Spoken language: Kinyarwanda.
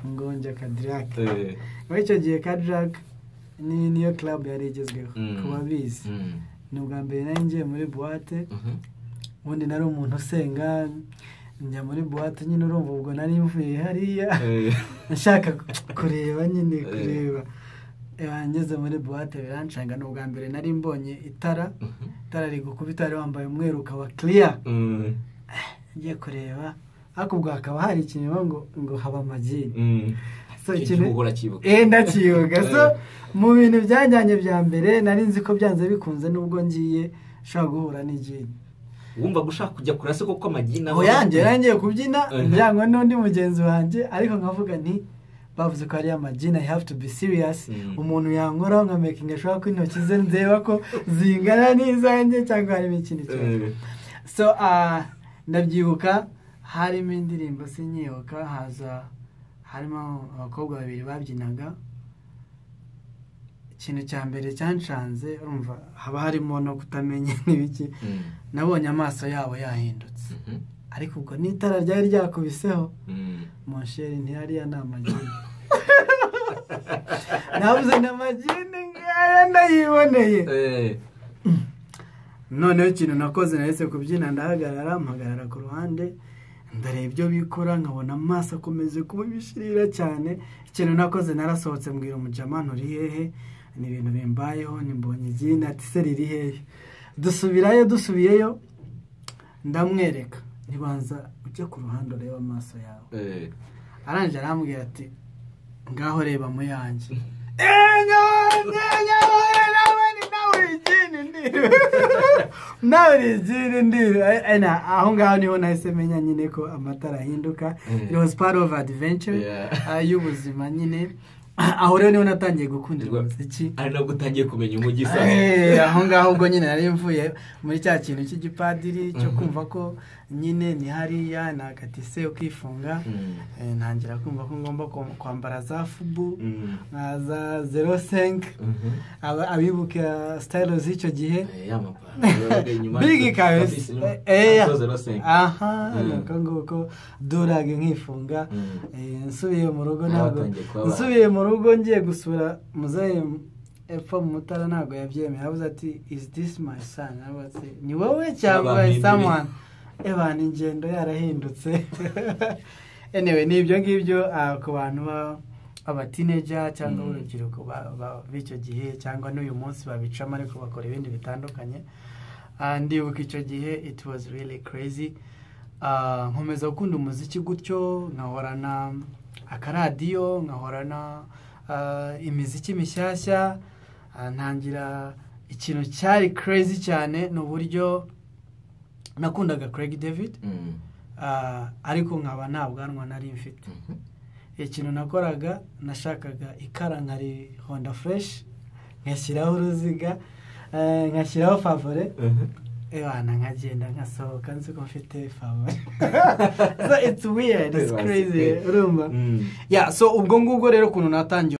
ngonja kadirake muri icyo gihe kadirake niyo club yari igezweho ku babizi ni ubwa mbere nari ngiye muri buwate ubundi nari umuntu usenga njya muri buwate nyine urumva ubwo nari mvuye hariya nshaka kureba nyine kureba ngeze muri buwate biranshanga ni ubwa mbere nari mbonye itara itara rigukubita wari wambaye umweru ukaba kiriya ngiye kureba ariko ubwo hakaba hari ikinyoma ngo ngo haba amagini So, ikintu- uhora cyibuka eh ndakiyoga so mu bintu byajyanye bya mbere nari nzi ko byanze bikunze nubwo ngiye ushobora guhura n'igini wumva gushaka kujya kure se kuko amagi naho aho yanjye yarangiye kubyina Eh. byangwa n'undi mugenzi wanjye ariko nkavuga nti bavuze ko ari amagini i have to be serious Mm. umuntu yankoraho nkamekinga ashobora ko intoki ze ndeba ko zingana n'izanjye cyangwa harimo ikindi kibazo Eh, so ah, ndabyibuka harimo indirimbo sinyibuka haza harimo abakobwa babiri babyinaga ikintu cya mbere cyanshanze urumva haba harimo no kutamenya n'ibiki mm, nabonye amaso yabo yahindutse mhm, ariko ubwo n'itara ryari ryakubiseho mm. monsheri ntiyariya ni amagini nabuze ni amagini ngaya ndayiboneye Eh, noneho ikintu nakoze nahise kubyina ndahagarara mpagarara ku ruhande ndareba ibyo bikora nkabona amaso akomeze kuba ibishirira cyane ikintu nakoze narasohotse mbwira umujama nturi hehe ni ibintu bimbayeho nimbonye iryina ati se riri hehe dusubirayo dusubiyeyo ndamwereka ntibanza ujye ku ruhande urebe amaso yawe eh. arangije arambwira ati ngaho reba mu yanjye Eh, nyawe, nyawe, nawe ni- nawe uri igini ndiwe. nawe uri igini ndiwe. Eh, eh, na- aho ngaho niho nahise menya nyine ko amatara ahinduka Mm. it was part of adventure Yeah. ah, y'ubuzima nyine aho rero niho natangiye gukunda umuziki ari nabwo utangiye kumenya umujyi usa Eh, aho ngaho ubwo nyine nari mvuye muri cya kintu cy'igipadiri cyo kumva ko nyine ni hariya nakatise ukifunga Mm. Eh, ntangira kumva ko ngomba kwa- kwambara za fubu Mm. na za zero senke Mhm. aba- abibuka sitayilo z'icyo gihe Eh, ya mapantaro yabaga inyuma bigi kabisa, kabisa inyuma. Eh, Asoza basenga. aha Mm. ni uko nguko durage nkifunga Mm. Eh, nsubiye mu rugo ntabwo Mwatangiye kubabara. nsubiye mu rugo ngiye gusura muzehe epfo mu mutara ntabwo yabyemeye avuze ati is this my son aravuga ati ni wowe cyangwa Babampinduye. someone ebana ingendo yarahindutse anyway ni ibyo ngibyo ah, ku bantu ba- abatineja cyangwa Mm. urubyiruko ba- ba- b'icyo gihe cyangwa n'uyu munsi babicamo ariko bakora ibindi bitandukanye Ah, ndibuka icyo gihe it was really crazy Ah, nkomeza gukunda umuziki gutyo nkahorana akaradiyo nkahorana ah, imiziki mishyashya Ah, ntangira ikintu cyari crazy cyane ni uburyo nakundaga Craig David Mm. Ah, ariko nkaba nta bwanwa nari mfite Mhm. ikintu nakoraga nashakaga ikara nkari honda fresh ngashyiraho uruziga eh, ngashyiraho favore Mhm. ebana nkagenda nkasohoka nzi ko mfite favore so it's weird it's Ebana, crazy sike. urumva Mm. yeah so ubwo ngubwo rero ukuntu natangiye